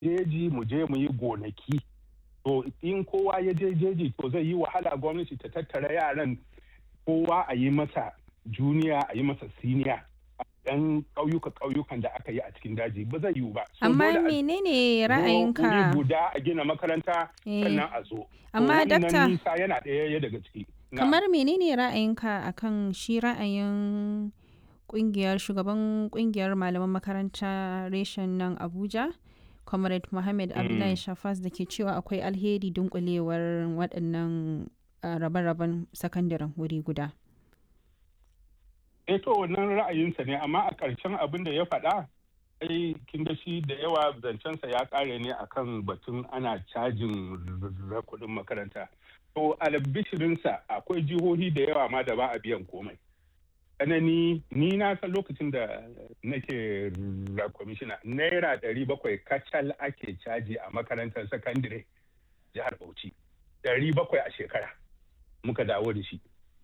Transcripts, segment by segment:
jeji mu je mu yi gonaki to in kowa ya je jeji to zai yi wahala gwamnati ta tattara yaran kowa a yi masa juniya a yi masa siniya yan ƙauyuka ƙauyukan da aka yi a cikin daji ba zai yiwu ba So Amma dole a menene zo ra'ayinka? wuri guda a gina makaranta Eh, sannan a zo To Amma wannan dakta, nisa yana ɗaya daga ciki Na'am. kamar menene ra'ayinka akan shi ra'ayin kungiyar shugaban kungiyar malaman makaranta reshen nan Abuja? Comrade Mohammed Abdullahi Mm. Shafas da ke cewa akwai alheri dunkulewar waɗannan ah, rabe-raben sakandaren wuri guda. eh to wannan ra'ayinsa ne amma a ƙarshen abin da ya faɗa ai kin ga shi da yawa zancensa ya ƙare ne akan batun ana cajin r- kuɗin makaranta to albishirinsa akwai jihohi da yawa ma da ba a biyan komai tsanani ni na san lokacin da nake ra kwamishina naira ɗari bakwai kacal ake caji a makarantar sakandire jihar bauchi ɗari bakwai a shekara muka dawo da shi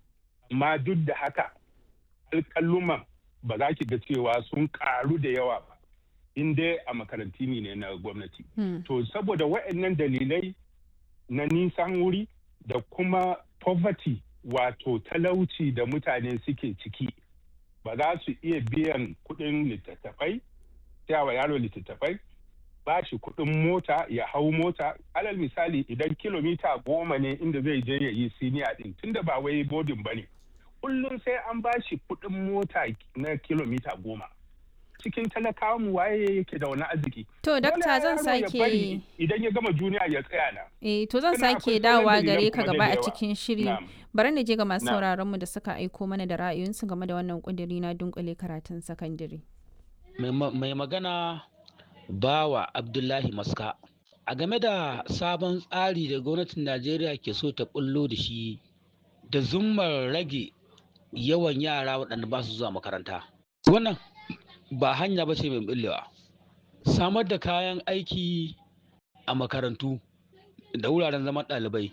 amma duk da haka alƙalluman ba za ki ga cewa sun ƙaru da yawa ba in dai a makaranti ne na gwamnati Hmm. to saboda waɗannan dalilai na nisan wuri da kuma poverty wato talauci da mutane suke ciki ba za su iya biyan kuɗin littattafai wa yaro littattafai ba shi kuɗin mota ya hau mota alal misali idan kilomita goma ne inda zai je ya yi siniya ɗin tunda ba wai bodin ba ne kullum sai an ba shi kuɗin mota na kilomita goma cikin talakawa mu waye yake da wani arziki To, Dole dakta zan yaro ya sake bari idan ya gama juniya ya tsaya na Eh, to zan Sannan sake akwai sauran dawowa dalilan gare ka kuma gaba da a yawa. cikin shiri. Na'am. Bari na je ga masu Na'am. sauraron mu da suka aiko mana da ra'ayoyinsu game da wannan kudiri na dunkule karatun sakandare. mai ma- mai magana bawa abdullahi maska a game da sabon tsari da gwamnatin najeriya ke so ta bullo da shi da zummar rage yawan yara waɗanda ba su zuwa makaranta wannan ba hanya ba ce mai bullewa samar da kayan aiki a makarantu da wuraren zaman ɗalibai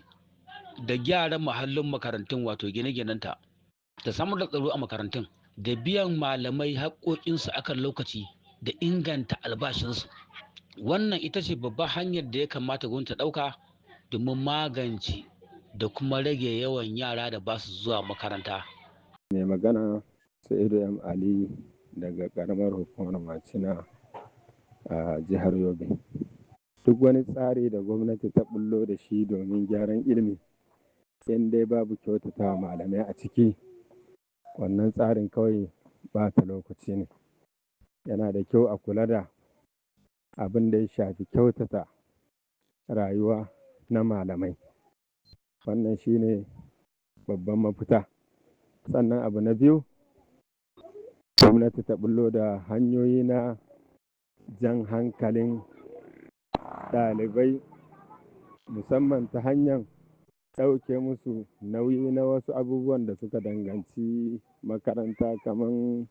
da gyaran mahallin makarantun wato gine-ginenta da samar da tsaro a makarantun da biyan malamai haƙoƙinsu akan lokaci da inganta albashinsu wannan ita ce babbar hanyar da ya kamata gwamnati ta ɗauka domin magance da kuma rage yawan yara da ba su zuwa makaranta mai magana sa'idu m ali daga karamar hukumar macina a jihar yobe duk wani tsari da gwamnati ta bullo da shi domin gyaran ilimi in dai babu kyautata malamai a ciki wannan tsarin kawai ba ta lokaci ne yana da kyau a kula da abin da ya shafi kyautata rayuwa na malamai wannan shine babban mafita sannan abu na biyu gwamnati ta bullo da hanyoyi na jan hankalin ɗalibai musamman ta hanyar ɗauke musu nauyi na wasu abubuwan da suka danganci makaranta kamar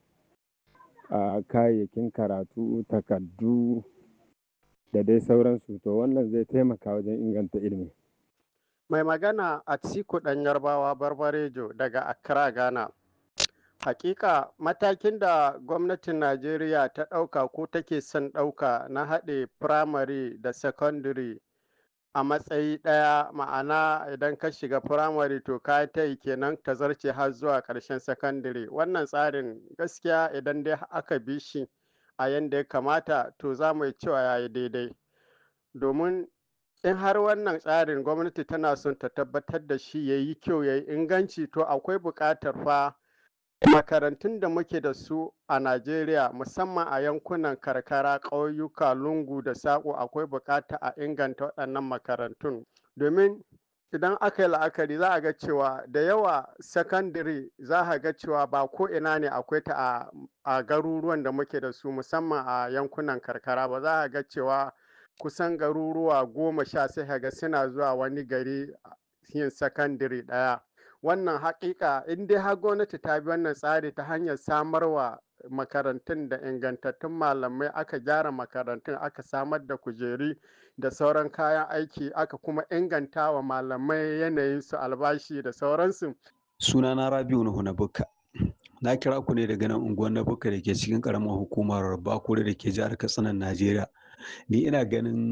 a kayayyakin karatu takardu da dai sauransu to wannan zai taimaka wajen inganta ilimi Mai magana a Atiku ɗan Yarbawa Barbarejo daga Accra, Ghana. Hakika matakin da gwamnatin Najeriya ta ɗauka ko take son ɗauka na haɗe firamare da secondary a matsayi ɗaya ma'ana idan ka shiga firamare to ka ta yi kenan ta zarce har zuwa ƙarshen secondary wannan tsarin gaskiya idan dai aka bi shi a yanda ya kamata to za mu yi cewa ya yi daidai domin in har wannan tsarin gwamnati tana son ta tabbatar da shi ya yi kyau ya yi inganci to akwai buƙatar fa makarantun da muke da su a Najeriya musamman a yankunan karkara ƙauyuka lungu da saƙo akwai buƙata a inganta waɗannan makarantun domin idan aka yi la'akari za a ga cewa da yawa sakandare za a ga cewa ba ko ina ne akwai ta a, a garuruwan da muke da su musamman a yankunan karkara ba za a ga cewa kusan garuruwa goma sha sai ka ga suna zuwa wani gari yin sakandare ɗaya wannan haƙiƙa in dai har gwamnati ta bi wannan tsari ta hanyar samarwa makarantun da ingantattun malamai aka gyara makarantun aka samar da kujeri da sauran kayan aiki aka kuma inganta wa malamai yanayin su albashi da sauransu sunana rabiu nuhu na bukka na kira ku ne daga nan unguwar na bukka da ke cikin karamar hukumar bakure da ke jihar katsinan najeriya ni ina ganin